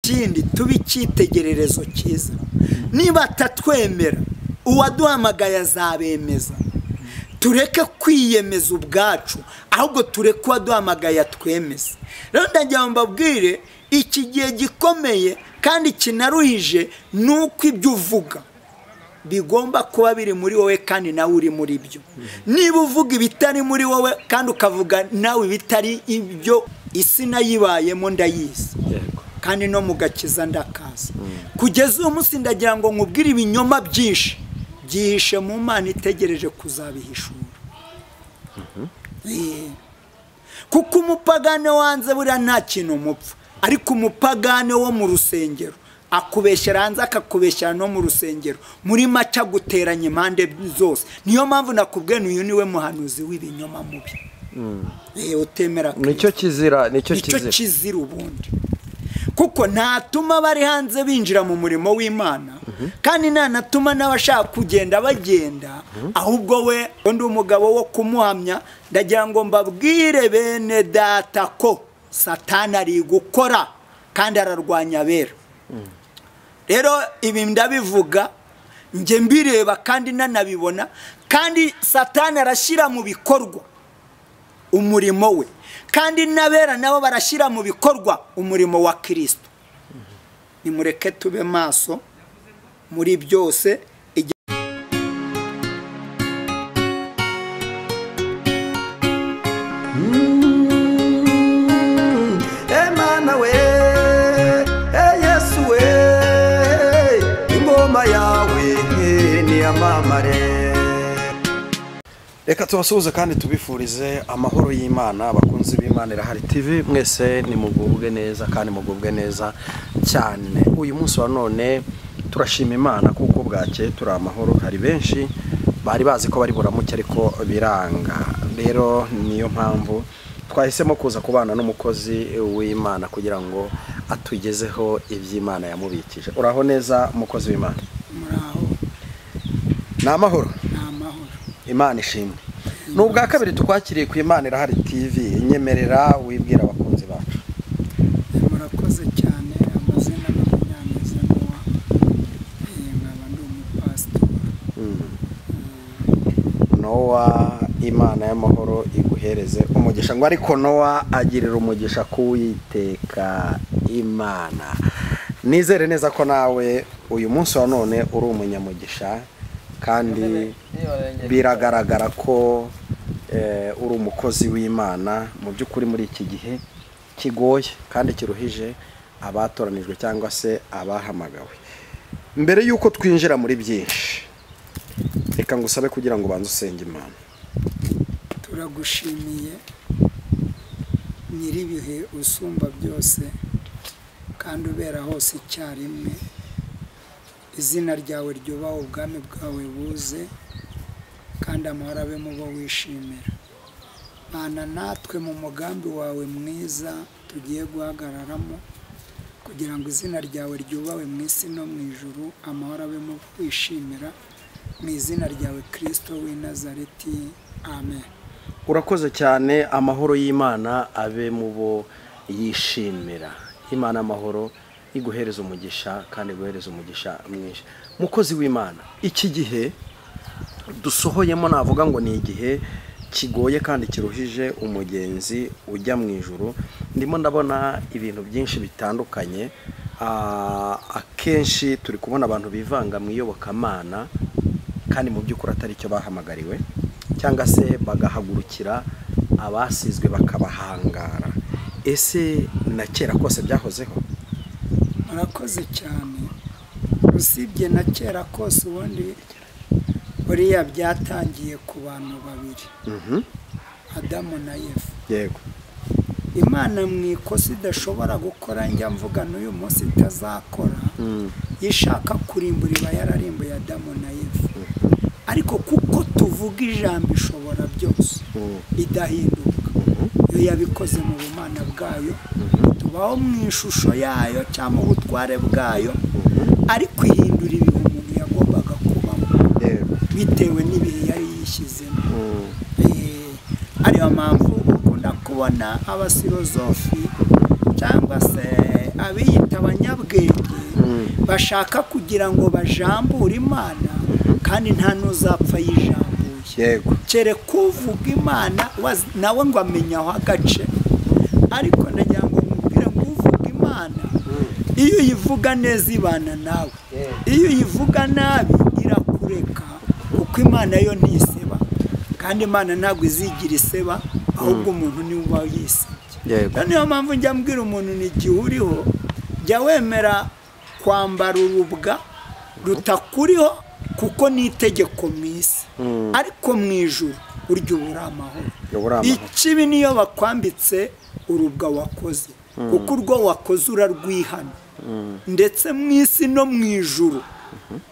ikindi tube icyitegererezo cyiza niba atatwemera uwaduhamagaye azabemeza tureke kwiyemeza ubwacu ahubwo tureke uwaduhamagaye atwemeza rero ndagira ngo mbabwire iki gihe gikomeye kandi kinaruhije ni uko ibyo uvuga bigomba kuba biri muri wowe kandi nawe uri muri byo niba uvuga ibitari muri wowe kandi ukavuga nawe ibitari ibyo isi nayibayemo ndayizi kandi no mu gakiza ndakaza kugeza uyu munsi ndagira ngo nkubwire ibinyoma byinshi byihishe mu mana itegereje kuzabihishura kuko umupagane wanze buriya nta kintu umupfa ariko umupagane wo mu rusengero akubeshyera hanze akakubeshyera no mu rusengero muri maca aguteranya impande zose niyo mpamvu nakubwiye uyu niwe muhanuzi w'ibinyoma mubi utemera nicyo kizira nicyo kizira ubundi kuko ntatuma abari hanze binjira mu murimo w'imana kandi ntanatuma n'abashaka kugenda bagenda ahubwo we undi umugabo wo kumuhamya ndagira ngo mbabwire bene data ko satani ari gukora kandi ararwanya abera rero ibi ndabivuga njye mbireba kandi nanabibona kandi satani arashyira mu bikorwa umurimo we kandi n'abera nabo barashyira mu bikorwa umurimo wa kirisito nimureke tube maso muri byose Emana we Yesu we ingoma yawe niyamamare reka tubasuhuze kandi tubifurize amahoro y'imana abakunzi b'imana irahari tv mwese nimugubwe neza kandi mugubwe neza cyane uyu munsi wa none turashima imana kuko bwake turi amahoro hari benshi bari bazi ko bari buramuke ariko biranga rero niyo mpamvu twahisemo kuza kubana n'umukozi w'imana kugira ngo atugezeho iby'imana yamubikije uraho neza umukozi w'imana muraho ni amahoro ni amahoro imana ishimwe ni ubwa kabiri tukwakiriye ku imana irahari tv nyemerera wibwira abakunzi bacu murakoze cyane amazina makumyabiri n'uwa nkaba ndi umupasitori nowa imana y'amahoro iguhereze umugisha ngo ariko nowa agirira umugisha kuwiteka imana nizere neza ko nawe uyu munsi wa none uri umunyamugisha kandi biragaragara ko eh, uri umukozi w'imana mu by'ukuri muri iki gihe kigoye kandi kiruhije abatoranijwe cyangwa se abahamagawe mbere y'uko twinjira muri byinshi reka ngusabe kugira ngo ubanze usenge imana turagushimiye nyir'ibihe usumba byose kandi ubera hose icyarimwe izina ryawe ryubaha ubwami bwawe buze kandi amahoro abe mu bo wishimira bana natwe mu mugambi wawe mwiza tugiye guhagararamo kugira ngo izina ryawe ryubawe mu isi no mu ijuru amahoro abe mu bo wishimira mu izina ryawe kirisito w'i nazareti amen urakoze cyane amahoro y'imana abe mu bo yishimira imana amahoro iguhereza umugisha kandi iguhereza umugisha mwinshi mukozi w'imana iki gihe dusohoyemo navuga ngo ni igihe kigoye kandi kiruhije umugenzi ujya mu ijuru ndimo ndabona ibintu byinshi bitandukanye Ah, akenshi turi kubona abantu bivanga mu iyobokamana kandi mu by'ukuri atari cyo bahamagariwe cyangwa se bagahagurukira abasizwe bakabahangara ese na kera kose byahozeho murakoze cyane usibye na kera kose ubundi buriya byatangiye ku bantu babiri Mhm. adamu na yefu yego imana mu ikosa idashobora gukora njya mvuga n'uyu munsi itazakora iyo ishaka kurimbura iba yararimbuye adamu na yefu ariko kuko tuvuga ijambo ishobora byose Mm. idahinduka iyo yabikoze mu bumana bwayo tubaho mu ishusho yayo cyangwa mu butware bwayo ariko ihindura ibintu umuntu yagombaga kubamo yego bitewe n'ibihe yari yishyizemo Mm. Eh, ariyo mpamvu ukunda kubona abasirozofi cyangwa se abiyita abanyabwenge bashaka kugira ngo bajambure imana kandi nta n'uzapfa yijambuye yego kereka uvuga imana wazi- nawe ngo amenye aho agace ariko ndagira ngo mubwire ngo uvuga imana iyo uyivuga neza ibana nawe iyo uyivuga nabi irakureka kuko imana yo ntiseba kandi imana ntabwo izigira iseba ahubwo umuntu niwe uba yisebye yego rero niyo mpamvu njya mbwira umuntu ni igihe uriho jya wemera kwambara urubwa rutakuriho kuko ni itegeko mu isi ariko mu ijuru burya uba uri amahoro Uba uri amahoro. ikibi niyo bakwambitse urubwa wakoze kuko urwo wakoze urarwihana ndetse mu isi no mu ijuru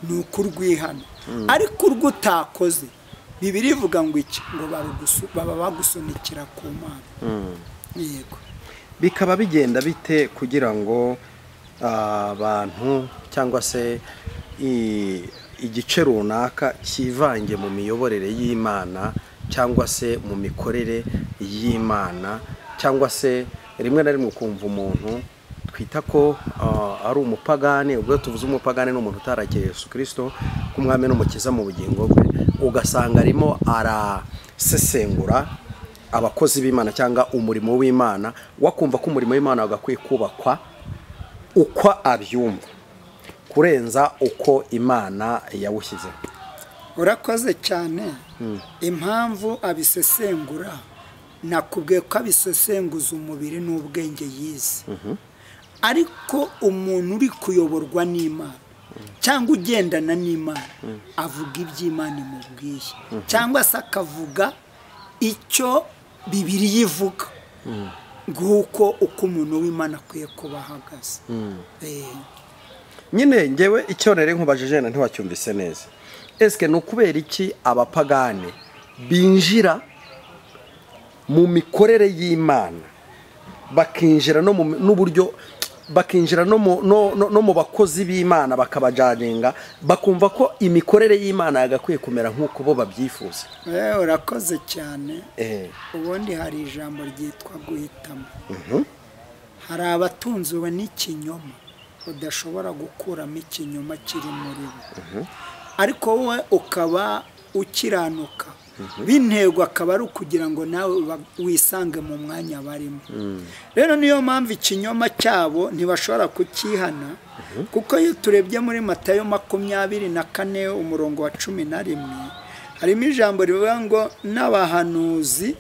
ni uko urwihana ariko urwo utakoze bibiri ivuga ngo iki ngo barugusu- baba bagusunikira ku mana yego bikaba bigenda bite kugira ngo ah, abantu cyangwa se i- igice runaka cyivange mu miyoborere y'imana cyangwa se mu mikorere y'imana cyangwa se rimwe na rimwe ukumva umuntu twita ko ah, ari umupagani ubwo tuvuze umupagani ni umuntu utarakeye yesu kirisito nk'umwami n'umukiza mu bugingo bwe ugasanga arimo arasesengura abakozi b'imana cyangwa umurimo w'imana wakumva ko umurimo w'imana wagakwiye kubakwa uko abyumva kurenza uko imana yawushyize urakoze cyane impamvu abisesengura nakubwiye ko abisesenguza umubiri n'ubwenge yize ariko umuntu uri kuyoborwa n'imana cyangwa ugendana n'imana avuga iby'imana imubwiye cyangwa se akavuga icyo bibiriya ivuga nguko uko umuntu w'imana akwiye kuba ahagaze Eh. nyine ngewe icyo rero nkubajije na ntiwacyumvise neza esike ni ukubera iki abapagane binjira mu mikorere y'imana bakinjira no mu n'uburyo bakinjira no mu no- no- no mu bakozi b'imana bakabajaringa bakumva ko imikorere y'imana yagakwiye kumera nk'uko bo babyifuza Eh, urakoze cyane Eh. ubundi hari ijambo ryitwa guhitamo hari abatunziwe n'ikinyoma udashobora gukuramo ikinyoma kiri muri bo ariko wowe ukaba ukiranuka b'intego akaba ari ukugira ngo nawe uba- wisange mu mwanya barimo rero niyo mpamvu ikinyoma cyabo ntibashobora kukihana kuko iyo turebye muri matayo makumyabiri na kane umurongo wa cumi na rimwe harimo ijambo rivuga ngo n'abahanuzi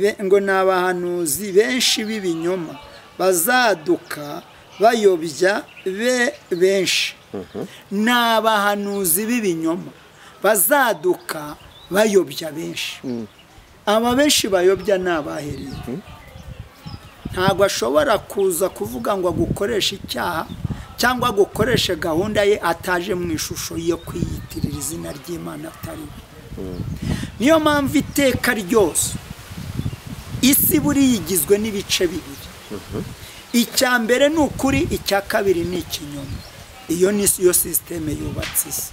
be- ngo ni abahanuzi benshi b'ibinyoma bazaduka bayobya be benshi ni abahanuzi b'ibinyoma bazaduka bayobya benshi aba benshi bayobya ni abahereye ntabwo ashobora kuza kuvuga ngo agukoreshe icyaha cyangwa agukoreshe gahunda ye ataje mu ishusho yo kwiyitirira izina ry'imana atari we niyo mpamvu iteka ryose isi buriya igizwe n'ibice bibiri icya mbere ni ukuri icya kabiri ni ikinyoma iyo ni yo sisiteme yubatse isi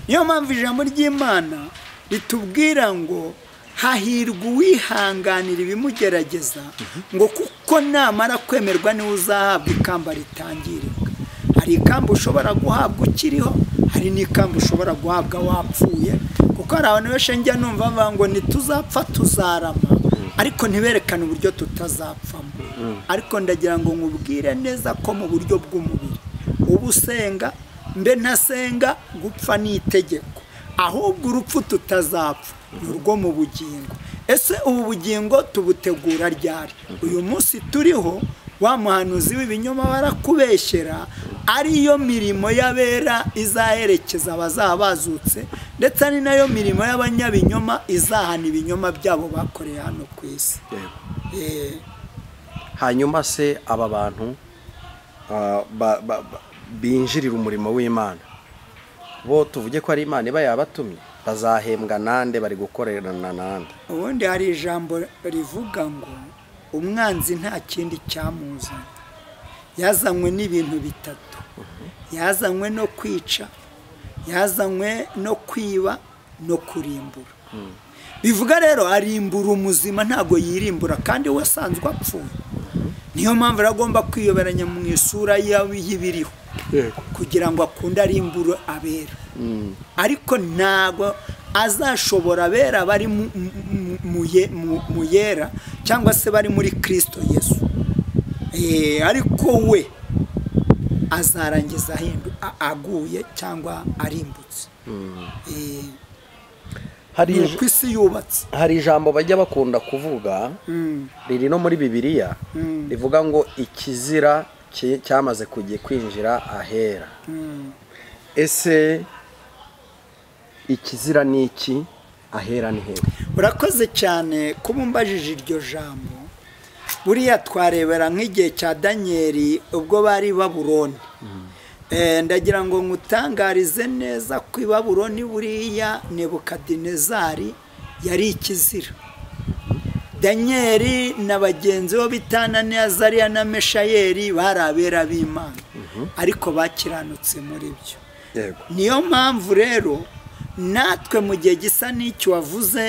niyo mpamvu ijambo ry'imana ritubwira ngo hahirwa uwihanganira ibimugerageza ngo kuko namara kwemerwa niwe uzahabwa ikamba ritangirika hari ikamba ushobora guhabwa ukiriho hari n'ikamba ushobora guhabwa wapfuye kuko hari abantu benshi njya numva bavuga ngo ntituzapfa tuzarama ariko ntiberekane uburyo tutazapfamo ariko ndagira ngo nkubwire neza ko mu buryo bw'umubiri uba usenga mbe ntasenga gupfa ni itegeko ahubwo urupfu tutazapfa ni urwo mu bugingo ese ubu bugingo tubutegura ryari uyu munsi turiho wa muhanuzi w'ibinyoma barakubeshyera ariyo mirimo y'abera izaherekeza abazaba bazutse ndetse ari nayo mirimo y'abanyabinyoma izahana ibinyoma byabo bakoreye hano ku isi Eh, hanyuma se aba bantu ah, ba- ba- ba- binjirira umurimo w'imana bo tuvuge ko ari imana iba yabatumye bazahembwa nande bari gukorerana nande ubundi hari ijambo rivuga ngo umwanzi nta kindi cyamuzanye yazanywe n'ibintu bitatu yazanywe no kwica yazanywe no kwiba no kurimbura bivuga rero arimbura umuzima ntago yirimbura kandi we asanzwe apfuye niyo mpamvu aragomba kwiyoberanya mu isura y'ibiriho yego kugira ngo akunde ari imburu abera ariko ntabwo azashobora abera bari mu- mu- mu- ye- mu- mu yera cyangwa se bari muri kirisito yesu Eh, ariko we azarangiza ahindu a- aguye cyangwa arimbutse Eh, hari ni ij- uko isi yubatse hari ijambo bajya bakunda kuvuga Mm, riri no muri bibiliya Mm. rivuga ngo ikizira ki- cyamaze kujya kwinjira ahera mm. ese ikizira ni iki ahera ni hehe urakoze cyane kuba umbajije iryo jambo buriya twarebera nk'igihe cya daniyeli ubwo bari i baburoni Eh, ndagira ngo nkutangarize neza ko i baburoni buriya nebukadinezari yari ikizira daniyeli na bagenzi be bitana azariya na meshayeli bari abera b'imana ariko bakiranutse muri byo yego niyo mpamvu rero natwe mu gihe gisa n'icyo wavuze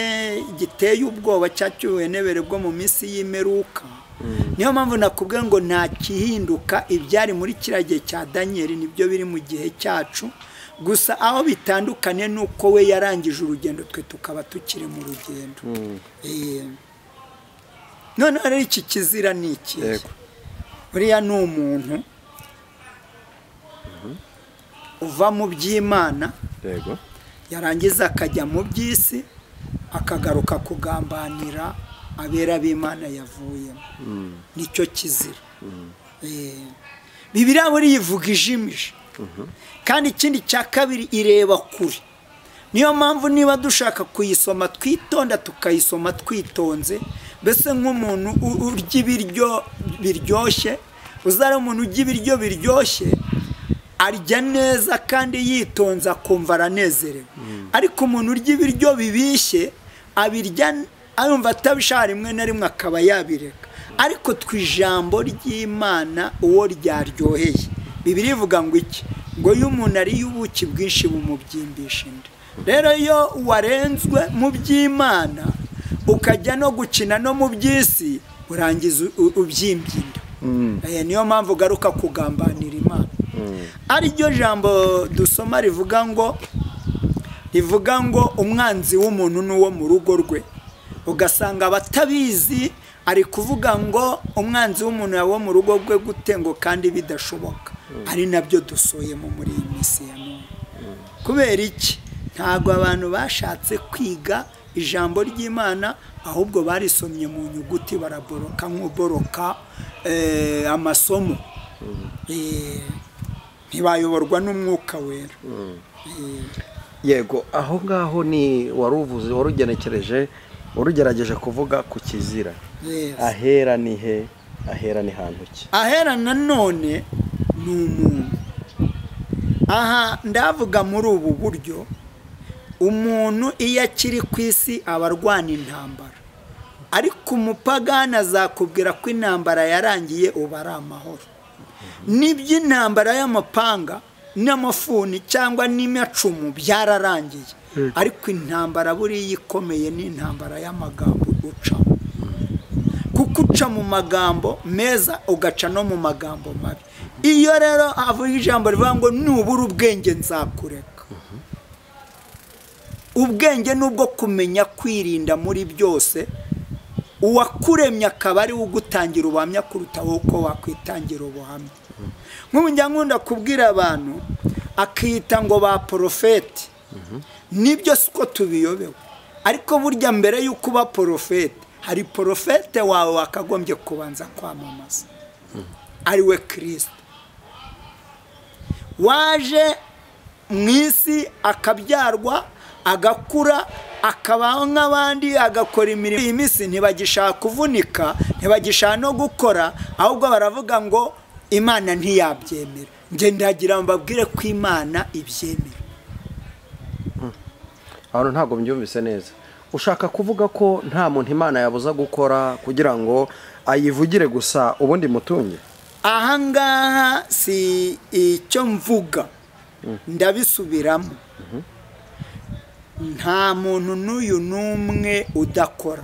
giteye ubwoba cya cy'ubuhenebere bwo mu minsi y'imeruka niyo mpamvu nakubwiye ngo nta kihinduka ibyari muri kiriya gihe cya daniyeli nibyo biri mu gihe cyacu gusa aho bitandukanye ni uko we yarangije urugendo twe tukaba tukiri mu rugendo Eh, noneho rero iki kizira ni ikihe Yego. buriya ni umuntu uva mu by'imana yego yarangiza akajya mu by'isi akagaruka kugambanira abera b'imana yavuyemo nicyo kizira Eh, bibiliya buriya ivuga ijimije kandi ikindi cya kabiri ireba kure niyo mpamvu niba dushaka kuyisoma twitonda tukayisoma twitonze mbese nk'umuntu u- urya ibiryo biryoshye uzare umuntu urya ibiryo biryoshye arya neza kandi yitonze akumva aranezerewe ariko umuntu urya ibiryo bibishye abirya ayumva atabishaka rimwe na rimwe akaba yabireka ariko twe ijambo ry'imana uwo ryaryoheye bibiri ivuga ngo iki ngo iyo umuntu ariye ubuki bwinshi bumubyimbisha inda rero iyo warenzwe mu by'imana ukajya no gukina no mu by'isi urangiza u- ubyimbye inda Eh, niyo mpamvu ugaruka kugambanira imana ari ryo jambo dusoma rivuga ngo rivuga ngo umwanzi w'umuntu ni uwo mu rugo rwe ugasanga abatabizi ari kuvuga ngo umwanzi w'umuntu yaba uwo mu rugo rwe gute ngo kandi bidashoboka ari nabyo dusuyemo muri iyi minsi ya none kubera iki ntabwo abantu bashatse kwiga ijambo ry'imana ahubwo barisomye mu nyuguti baraboroka nk'uboroka eh, amasomo Eh, ntibayoborwa n'umwuka wera Eh, yego aho ngaho ni waruvuze warugenekereje warugerageje kuvuga ku kizira Yes. ahera ni he ahera ni hantu ki ahera nanone ni umuntu aha ndavuga muri ubu buryo umuntu iyo akiri ku isi aba arwana intambara ariko umupagani azakubwira ko intambara yarangiye ubu ari amahoro n'iby'intambara y'amapanga n'amafuni cyangwa n'amacumu byararangiye ariko intambara buriya ikomeye ni intambara y'amagambo ucamo kuko uca mu magambo meza ugaca no mu magambo mabi iyo rero avuga ijambo rivuga ngo nubura ubwenge nzakureka ubwenge ni ubwo kumenya kwirinda muri byose uwakuremye akaba ari we ugutangira ubuhamya kuruta wowe uko wakwitangira ubuhamya nk'ubu njya nkunda kubwira abantu akiyita ngo ba porofeti nibyo si uko tubiyobewe ariko burya mbere y'uko uba porofete hari porofete wawe wakagombye kubanza kwamamaza ari we kirisito waje mu isi akabyarwa agakura akabaho nk'abandi agakora imirimo iyi minsi ntibagishaka kuvunika ntibagishaka no gukora ahubwo baravuga ngo imana ntiyabyemera njye ndagira ngo mbabwire ko imana ibyemera abantu ntabwo mbyumvise neza ushaka kuvuga ko nta muntu imana yabuza gukora kugira ngo ayivugire gusa ubundi mutunge ahangaha si icyo mvuga ndabisubiramo nta muntu n'uyu n'umwe udakora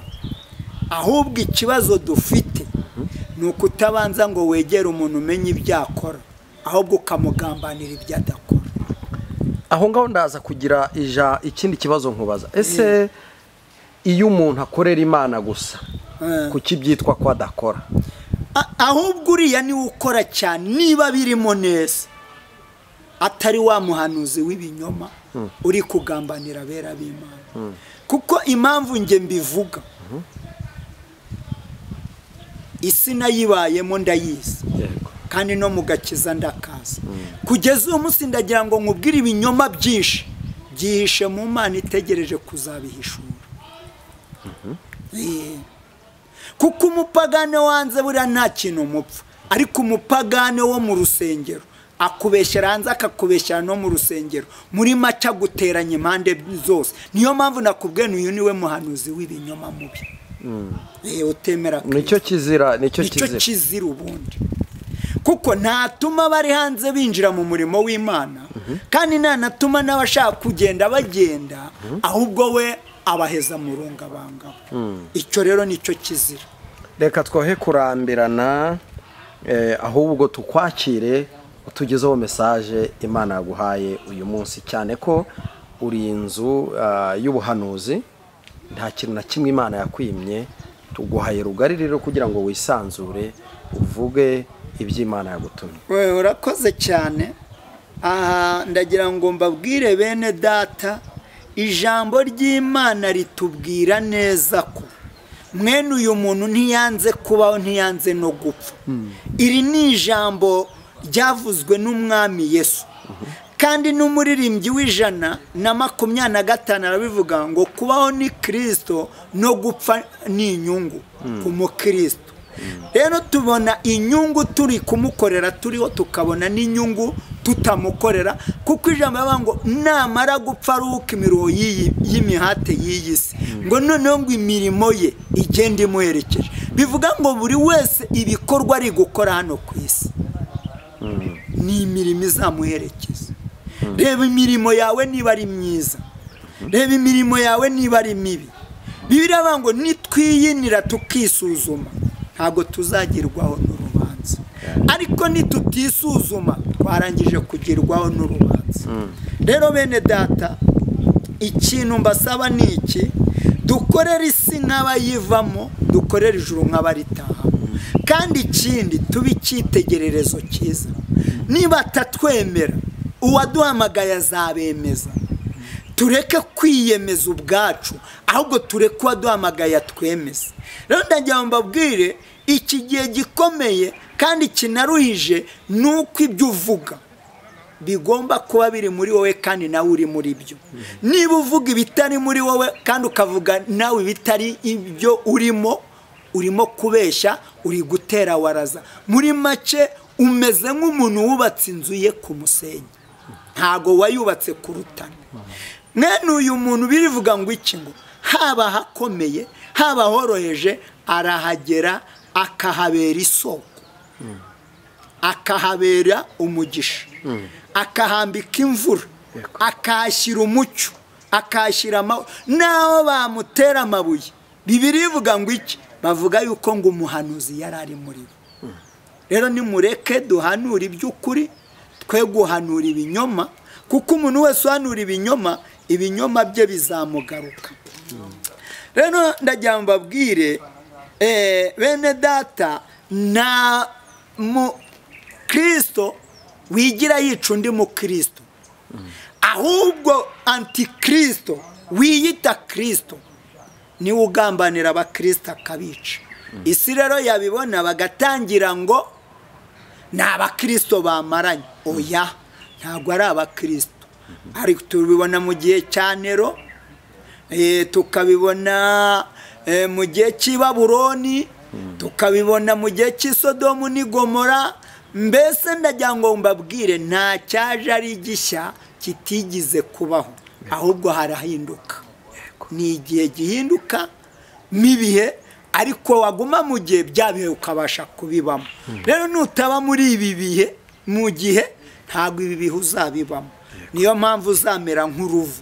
ahubwo ikibazo dufite ni ni ukutabanza ngo wegere umuntu umenye ibyo akora ahubwo ukamugambanira ibyo adakora aho ngaho ndaza kugira ija ikindi kibazo nkubaza ese iyo umuntu akorera imana gusa Eh. kuki byitwa ko adakora A- ahubwo uriya niwe ukora cyane niba birimo neza atari wa muhanuzi w'ibinyoma uri kugambanira abera b'imana kuko impamvu nge mbivuga isi nayibayemo ndayizi yego kandi no mu gakiza ndakaza kugeza uyu munsi ndagira ngo nkubwire ibinyoma byinshi byihishe mu mana itegereje kuzabihishura Eh. kuko umupagane wanze buriya nta kintu mupfa ariko umupagane wo mu rusengero akubeshyera hanze akakubeshyera no mu rusengero muri make aguteranya impande zose niyo mpamvu nakubwiye uyu niwe muhanuzi w'ibinyoma mubi Eh, utemera nicyo kizira nicyo nicyo kizira kizira ubundi kuko ntatuma abari hanze binjira mu murimo w'imana kandi ntanatuma n'abashaka kugenda bagenda ahubwo we abaheza mu rungabangabo icyo rero nicyo kizira reka twohe kurambirana eh, ahubwo tukwakire utugezeho mesaje imana yaguhaye uyu munsi cyane ko uri inzu ah, y'ubuhanuzi nta kintu na kimwe imana yakwimye tuguhaye rugari rero kugira ngo wisanzure uvuge ibyo imana yagutumye we urakoze cyane aha ndagira ngo mbabwire bene data ijambo ry'imana ritubwira neza ko mwene uyu muntu ntiyanze kubaho ntiyanze no gupfa iri ni ijambo ryavuzwe n'umwami yesu kandi n'umuririmbyi w'ijana na makumyabiri na gatanu arabivuga ngo kubaho ni kirisito no gupfa ni inyungu ku mukristo rero tubona inyungu turi kumukorera turiho tukabona n'inyungu tutamukorera kuko ijambo rivuga ngo namara gupfa aruhuka imiruho y'iyi- y'imihate y'iyi si ngo noneho ngo imirimo ye igende imuherekeje bivuga ngo buri wese ibikorwa ari gukora hano ku isi ni imirimo izamuherekeza reba imirimo yawe niba ari myiza reba imirimo yawe niba ari mibi bibiri avuga ngo nitwiyinira tukisuzuma ntabwo tuzagerwaho n'urubanza ariko nitutisuzuma twarangije kugerwaho n'urubanza rero bene data ikintu mbasaba ni iki dukorere isi nk'abayivamo dukorere ijuru nk'abaritahamo kandi ikindi tube icyitegererezo cyiza niba atatwemera uwaduhamagaye azabemeza tureke kwiyemeza ubwacu ahubwo tureke uwaduhamagaye atwemeza rero ndagira ngo mbabwire iki gihe gikomeye kandi kinaruhije ni uko ibyo uvuga bigomba kuba biri muri wowe kandi nawe uri muri byo niba uvuga ibitari muri wowe kandi ukavuga nawe ibitari ibyo urimo urimo kubeshya uri gutera waraza muri make umeze nk'umuntu wubatse inzu ye ku musenyi ntago wayubatse ku rutare mwene uyu muntu birivuga ngo iki ngo haba hakomeye haba horoheje arahagera akahabera isoko akahabera umugisha akahambika imvura akahashyira umucyo akahashyira amahoro naho bamutera amabuye bibiri ivuga ngo iki bavuga yuko ngo umuhanuzi yari ari muri bo rero nimureke duhanura iby'ukuri twe guhanura ibinyoma kuko umuntu wese uhanura ibinyoma ibinyoma bye bizamugaruka rero ndagira ngo mbabwire eh, bene data nta mukristo wigira yica undi mukristo ahubwo antikristo wiyita kristo niwe ugambanira abakristo akabica isi rero yabibona bagatangira ngo ni abakristo bamaranye oya ntabwo ari abakristo ariko tubibona mu gihe cya nero eh, tukabibona eh, mu gihe cy'i baburoni tukabibona mu gihe cy'i sodomu n'i gomora mbese ndagira ngo mbabwire nta cyaje ari gishya kitigize kubaho ahubwo harahinduka ni igihe gihinduka n'ibihe ariko waguma mu gihe bya bihe ukabasha kubibamo rero nutaba muri ibi bihe mu gihe ntabwo ibi bihe uzabibamo niyo mpamvu uzamera nk'uruvu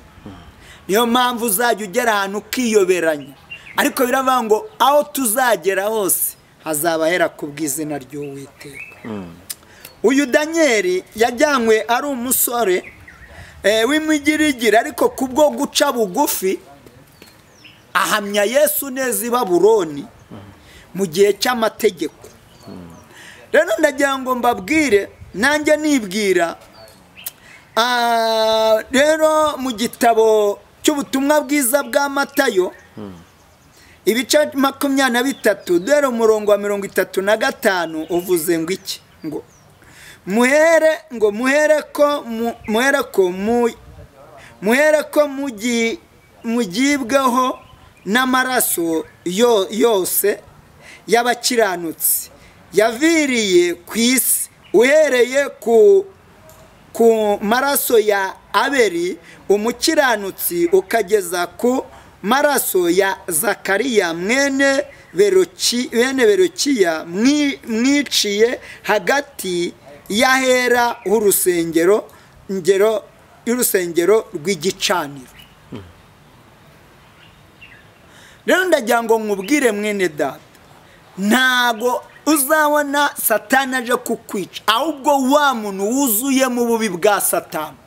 niyo mpamvu uzajya ugera ahantu ukiyoberanya ariko biravuga ngo aho tuzagera hose hazabahera ku bw'izina ry'uwiteka uyu danyeri yajyanywe ari umusore eh, w'imigirigiri ariko ku bwo guca bugufi ahamya yesu neza i baburoni mu gihe cy'amategeko rero ndagira ngo mbabwire nanjye nibwira Ah, rero mu gitabo cy'ubutumwa bwiza bwa matayo ibice makumyabiri na bitatu dore umurongo wa mirongo itatu na gatanu uvuze ngo iki ngo muhere ngo muhere ko mu- muhere ko mu muhere ko mugi- mugibweho n'amaraso yo- yose y'abakiranutsi yaviriye ku isi uhereye ku ku maraso ya aberi umukiranutsi ukageza ku maraso ya zakariya mwene beroki bene berokiya mwi- mwiciye hagati y'ahera h'urusengero ngero y'urusengero rw'igicaniro rero ndagira ngo nkubwire mwene data ntago uzabona satani aje kukwica ahubwo wa muntu wuzuye mu bubi bwa satani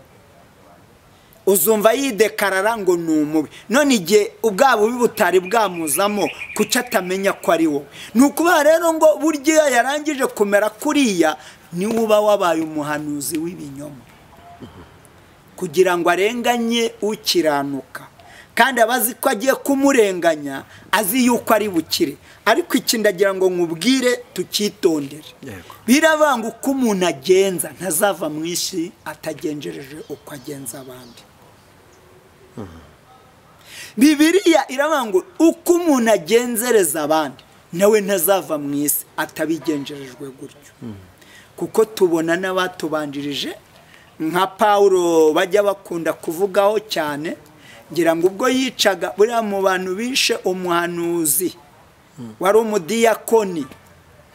uzumva yidekarara ngo ni umubi none igihe ubwa bubi butari bwamuzamo kuki atamenya ko ari wowe ni ukuvuga rero ngo burya iyo yarangije kumera kuriya niwe uba wabaye umuhanuzi w'ibinyoma kugira ngo arenganye ukiranuka kandi aba azi ko agiye kumurenganya azi yuko ari bukire ariko iki ndagira ngo nkubwire tukitondere Yego. birabanga uko umuntu agenza ntazava mu isi atagenjereje uko agenza abandi bibiriya iravuga ngo uko umuntu agenzereza abandi nawe ntazava mu isi atabigenjerejwe gutyo kuko tubona n'abatubanjirije nka pawulo bajya bakunda kuvugaho cyane ngira ngo ubwo yicaga buriya mu bantu bishe umuhanuzi wari umudiyakoni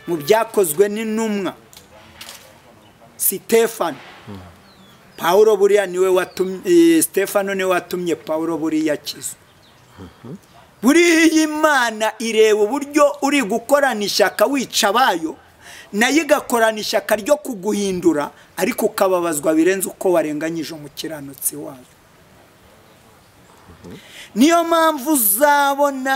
mu byakozwe n'intumwa sitefano pawulo buriya niwe watumye eh, sitefano niwe watumye pawulo buriya akizwa buriya imana ireba uburyo uri gukorana ishyaka wica abayo nayo igakorana ishyaka ryo kuguhindura ariko ukababazwa birenze uko warenganyije umukiranutsi wayo niyo mpamvu uzabona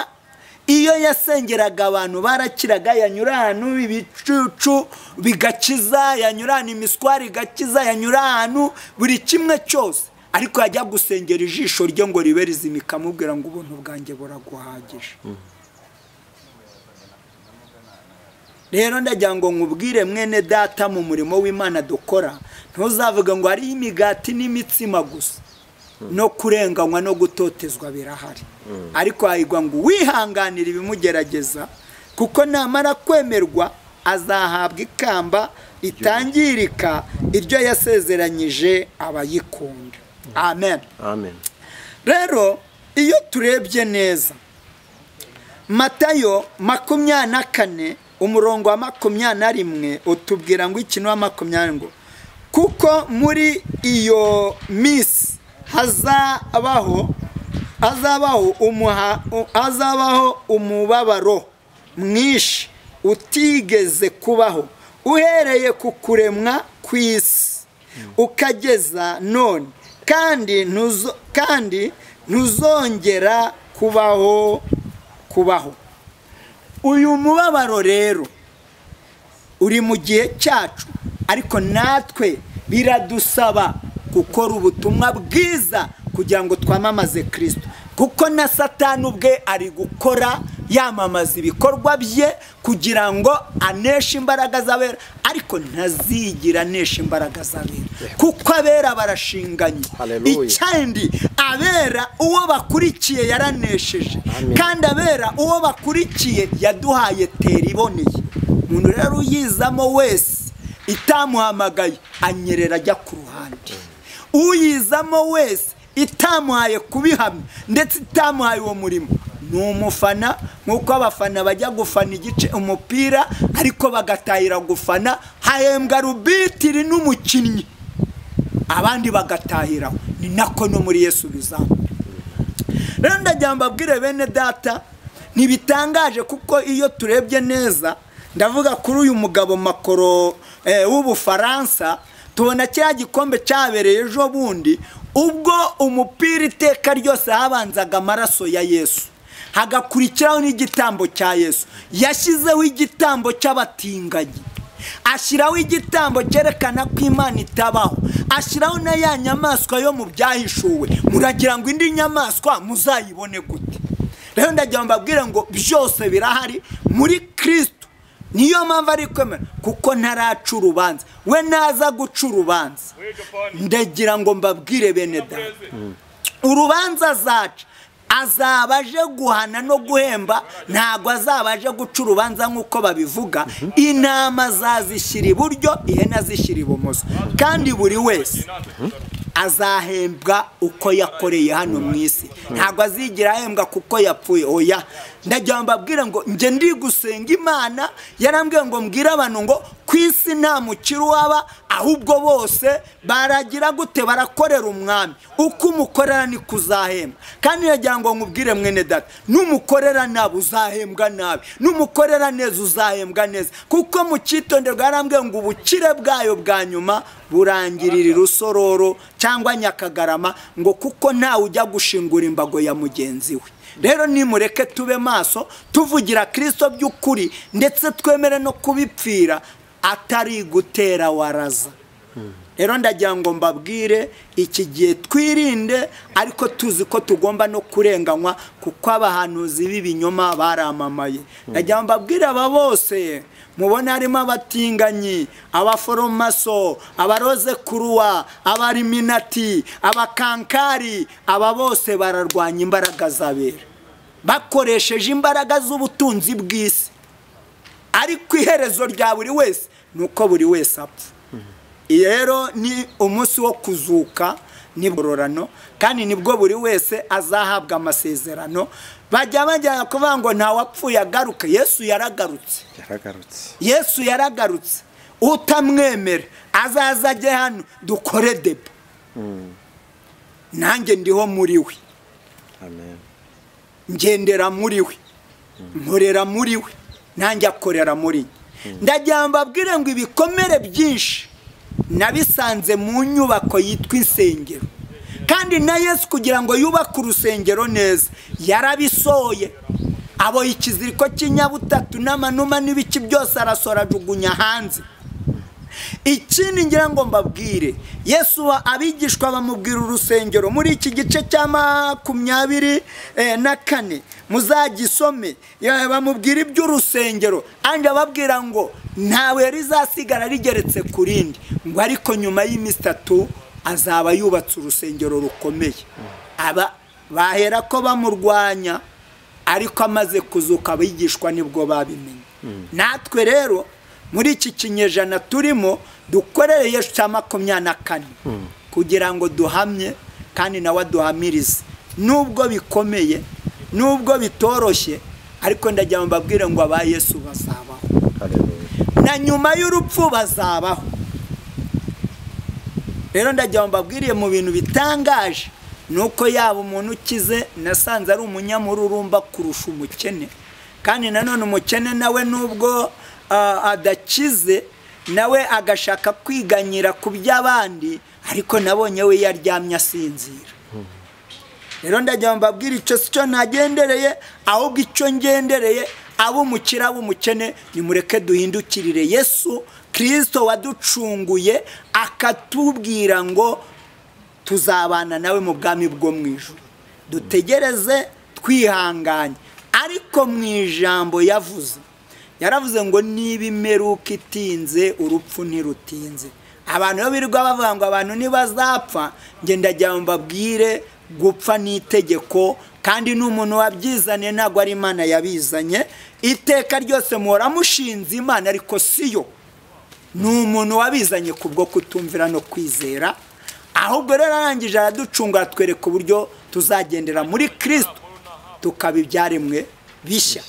iyo yasengeraga abantu barakiraga yanyura ahantu ibicucu bigakiza yanyura ahantu imiswari igakiza yanyura ahantu buri kimwe cyose ariko yajya gusengera ijisho rye ngo ribe rizima ikamubwira ngo ubuntu bwanjye buraguhagije rero ndagira ngo nkubwire mwene data mu murimo w'imana dukora ntuzavuga ngo hariho imigati n'imitsima gusa no kurenganywa no gutotezwa birahari ariko hahirwa ngo uwihanganira ibimugerageza kuko namara kwemerwa azahabwa ikamba ritangirika iryo yasezeranyije abayikunda amen amen rero iyo turebye neza matayo makumyabiri na kane umurongo wa makumyabiri na rimwe utubwira ngo ikintu wa makumyabiri ngo kuko muri iyo minsi hazabaho hazabaho umuha u- hazabaho umubabaro mwinshi utigeze kubaho uhereye ku kuremwa kw'isi ukageza none kandi ntuzo- kandi ntuzongera kubaho kubaho uyu mubabaro rero uri mu gihe cyacu ariko natwe biradusaba gukora ubutumwa bwiza kugira ngo twamamaze kirisito kuko na satani ubwe ari gukora yamamaza ibikorwa bye kugira ngo aneshe imbaraga z'abera ariko ntazigira anesha imbaraga z'abera kuko abera barashinganye Haleluya. kandi abera uwo bakurikiye yaranesheje Amen. kandi abera uwo bakurikiye yaduhaye tera iboneye umuntu rero uyizamo wese itamuhamagaye anyerera ajya ku ruhande uyizamo wese itamuhaye kubihamya ndetse itamuhaye uwo murimo ni umufana nk'uko abafana bajya gufana igice umupira ariko bagatahira gufana hahembwa rubitiri n'umukinnyi abandi bagatahiraho ni nako no muri yesu bizamura rero ndagira ngo mbabwire bene data ntibitangaje kuko iyo turebye neza ndavuga kuri uyu mugabo makoro eh, w'ubufaransa tubona cya gikombe cyabereye ejo bundi ubwo umupira iteka ryose habanzaga amaraso ya yesu hagakurikiraho n'igitambo cya yesu yashyizeho igitambo cy'abatinganyi ashyiraho igitambo cyerekana ko imana itabaho ashyiraho na ya nyamaswa yo mu byahishuwe muragira ngo indi nyamaswa muzayibone gute rero ndagira ngo mbabwire ngo byose birahari muri kirisitu niyo mpamvu ari kwemera kuko ntaraca urubanza we naza guca urubanza ndagira ngo mbabwire bene da urubanza azaca azaba aje guhana no guhemba ntabwo azaba aje guca urubanza nk'uko babivuga intama azazishyira iburyo ihene azishyira ibumoso kandi buri wese azahembwa uko yakoreye hano mu isi ntabwo azigira ahembwa kuko yapfuye oya ndagira ngo mbabwire ngo njye ndi gusenga imana yarambwiye ngo mbwire abantu ngo ku isi nta mukiri uhaba ahubwo bose baragira gute barakorera umwami uko umukorera niko uzahembwa kandi ndagira ngo nkubwire mwene data n'umukorera nabi uzahembwa nabi n'umukorera neza uzahembwa neza kuko mu cyitonderwa yarambwiye ngo ubukire bwayo bwa nyuma burangirira urusororo cyangwa nyakagarama ngo kuko ntawe ujya gushingura imbago ya mugenzi we rero nimureke tube maso tuvugira kirisito by'ukuri ndetse twemere no kubipfira atari gutera waraza rero ndagira ngo mbabwire iki gihe twirinde ariko tuzi ko tugomba no kurenganywa kuko abahanuzi b'ibinyoma baramamaye ndagira ngo mbabwire aba bose mubona harimo abatinganyi abaforomaso abaroze kuruwa abariminati abakankari aba bose bararwanya imbaraga z'abera bakoresheje imbaraga z'ubutunzi bw'isi ariko iherezo rya buri wese ni uko buri wese apfa rero ni umunsi wo kuzuka n'ibugororano kandi nibwo buri wese azahabwa amasezerano bajya bajyana kuvuga ngo ntawapfuye agaruke yesu yaragarutse yaragarutse yesu yaragarutse utamwemera azaza ajye hano dukore deba nanjye ndiho muri we amen ngendera muri we nkorera muri we nanjye akorera muri njye ndagira mbabwire ngo ibikomere byinshi nabisanze mu nyubako yitwa insengero kandi na yesu kugira ngo yubake urusengero neza yarabisohoye aboye ikiziriko cy'inyabutatu n'amanuma n'ibiki byose arasora ajugunya hanze ikindi ngira ngo mbabwire yesu abigishwa bamubwira urusengero muri iki gice cya makumyabiri eh, na kane muzagisome ya- bamubwira iby'urusengero andi ababwira ngo ntawe rizasigara rigeretse ku rindi ngo ariko nyuma y'iminsi itatu azaba yubatse urusengero rukomeye aba bahera ko bamurwanya ariko amaze kuzuka abigishwa nibwo babimenye natwe rero muri iki kinyejana turimo dukorere yesu cya makumyabiri na kane kugira ngo duhamye kandi nawe aduhamirize nubwo bikomeye nubwo bitoroshye ariko ndagira ngo mbabwire ngo aba yesu bazabaho Hallelujah. na nyuma y'urupfu bazabaho rero ndagira ngo mbabwiriye mu bintu bitangaje ni uko yaba umuntu ukize nasanze ari umunyamururumba kurusha umukene kandi nanone umukene nawe nubwo ah, adakize nawe agashaka kwiganyira ku by'abandi ariko nabonye we yaryamye asinzira rero ndagira ngo mbabwire icyo si cyo nagendereye ahubwo icyo ngendereye ab'umukire ab'umukene nimureke duhindukirire yesu kirisito waducunguye akatubwira ngo tuzabana nawe mu bwami bwo mu ijoro dutegereze twihanganye ariko mu ijambo yavuze yaravuze ngo niba imperuka itinze urupfu ntirutinze abantu iyo birirwa bavuga ngo abantu ntibazapfa ndagira ngo mbabwire gupfa ni itegeko kandi n'umuntu wabyizanye ntabwo ari imana yabizanye iteka ryose muhora mushinze imana ariko si yo ni umuntu wabizanye ku bwo kutumvira no kwizera ahubwo rero arangije araducunga atwereka uburyo tuzagendera muri kirisito tukaba ibyaremwe bishya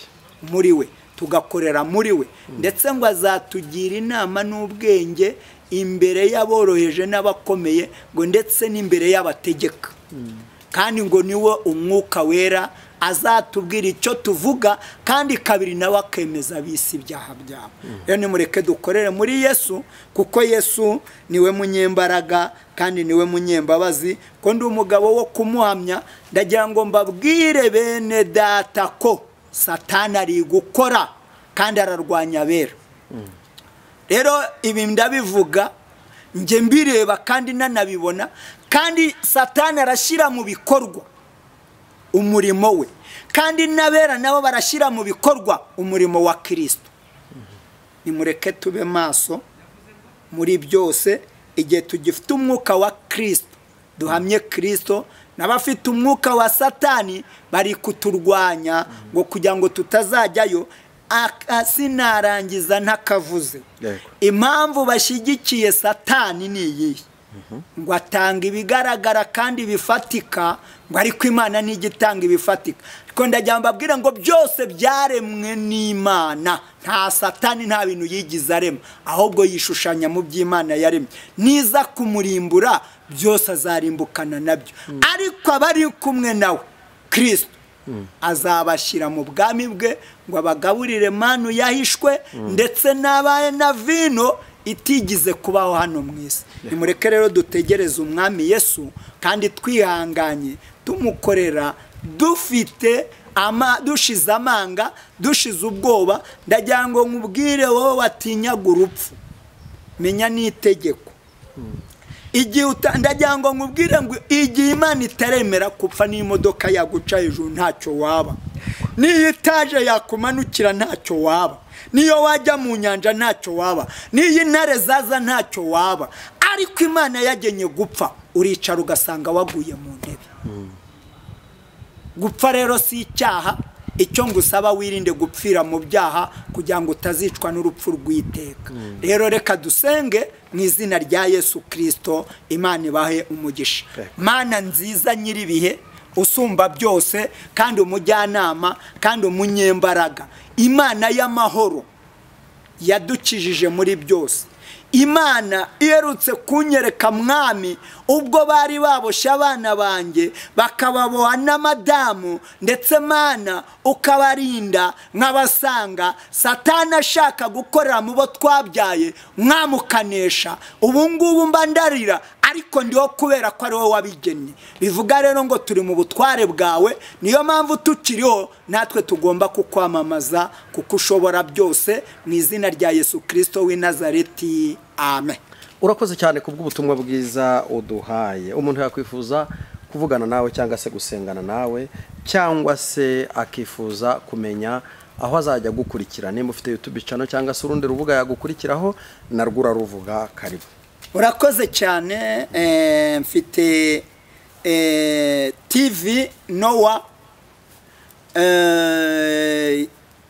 muri we tugakorera muri we ndetse ngo azatugira inama n'ubwenge imbere y'aboroheje n'abakomeye ngo ndetse n'imbere y'abategeka kandi ngo niwo umwuka wera azatubwira icyo tuvuga kandi kabiri nawe akemeza bisi ibyaha byabo rero nimureke dukorere muri yesu kuko yesu niwe munyembaraga kandi niwe munyembabazi ko ndi umugabo wo kumuhamya ndagira ngo mbabwire bene data ko satani ari gukora kandi ararwanya abera rero ibi ndabivuga njye mbireba kandi nanabibona kandi satani arashyira mu bikorwa umurimo we kandi n'abera nabo barashyira mu bikorwa umurimo wa kirisito nimureke tube maso muri byose igihe tugifite umwuka wa kirisito duhamye kirisito n'abafite umwuka wa satani bari kuturwanya ngo kugira ngo tutazajyayo sinarangiza ntakavuze impamvu bashyigikiye satani ni iyihe ngo atanga ibigaragara kandi bifatika ngo ariko imana ntigitanga ibifatika ariko ndagira mbabwire ngo byose byaremwe n'imana nta satani nta bintu yigize arema ahubwo yishushanya mu by'imana yaremye niza kumurimbura byose azarimbukana nabyo ariko abari kumwe nawe kirisito azabashyira mu bwami bwe ngo abagaburire manu yahishwe ndetse n'abaye na vino itigize kubaho hano mu isi nimureke rero dutegereze umwami yesu kandi twihanganye tumukorera dufite dushize amanga dushize ubwoba ndagira ngo nkubwire wowe watinyaga urupfu menya n'itegeko igihe ndagira ngo nkubwire ngo igihe imana itaremera kupfa n'imodoka yaguca hejuru ntacyo waba n'iyo itaje yakumanukira ntacyo waba niyo wajya mu nyanja ntacyo waba niyo intare zaza ntacyo waba ariko imana yagenye gupfa uricara ugasanga waguye mu ntebe gupfa rero si icyaha icyo ngusaba wirinde gupfira mu byaha kugira ngo utazicwa n'urupfu rw'iteka rero reka dusenge mu izina rya yesu kirisito imana ibahe umugisha mana nziza nyir'ibihe usumba byose kandi umujyanama kandi umunyembaraga imana y'amahoro yadukijije muri byose imana iherutse kunyereka mwami ubwo bari baboshye abana banjye bakababoha n'amadamu ndetse mana ukabarinda nk'abasanga satana ashaka gukorera mu bo twabyaye mwamukanesha ubu ngubu mba ndarira ariko ndiho kubera ko ari wowe wabigennye bivuga rero ngo turi mu butware bwawe niyo mpamvu tukiriho natwe tugomba kukwamamaza kuko ushobora byose mu izina rya yesu kirisito w'i nazareti amen urakoze cyane ku bw'ubutumwa bwiza uduhaye umuntu yakwifuza kuvugana nawe cyangwa se gusengana nawe cyangwa se akifuza kumenya aho azajya agukurikira nimba ufite yutube cano cyangwa se urundi rubuga yagukurikiraho narwo uraruvuga karibu urakoze cyane mfite tivi nowa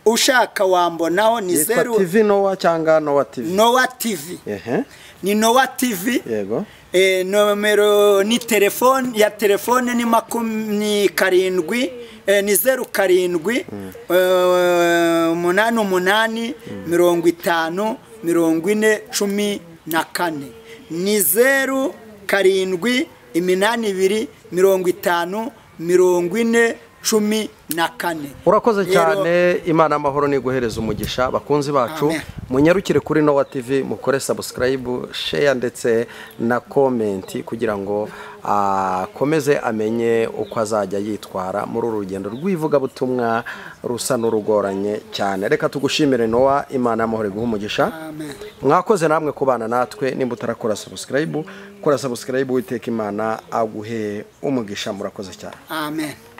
ushaka wambonaho ni zeru tivi nowa cyangwa nowa tivi nowa tivi ehe ni nowa tivi yego Eh, nomero ni telefone ya telefone ni makumyabiri karindwi eh, ni zeru karindwi eh, umunani umunani mirongo itanu mirongo ine cumi na kane ni zeru karindwi iminani ibiri mirongo itanu mirongo ine cumi na kane urakoze Rero- cyane imana amahoro niguhereza umugisha bakunzi bacu Amen. munyarukire kuri nowa tv mukore sabusikarayibu sheya ndetse na komenti kugira ngo akomeze amenye uko azajya yitwara muri uru rugendo rw'ivugabutumwa rusa n'urugoranye cyane reka tugushimire nowa imana y'amahoro iguha umugisha Amen. mwakoze namwe kubana natwe nimba utarakora sabusikarayibu kora sabusikarayibu witeka imana aguhe umugisha murakoze cyane amen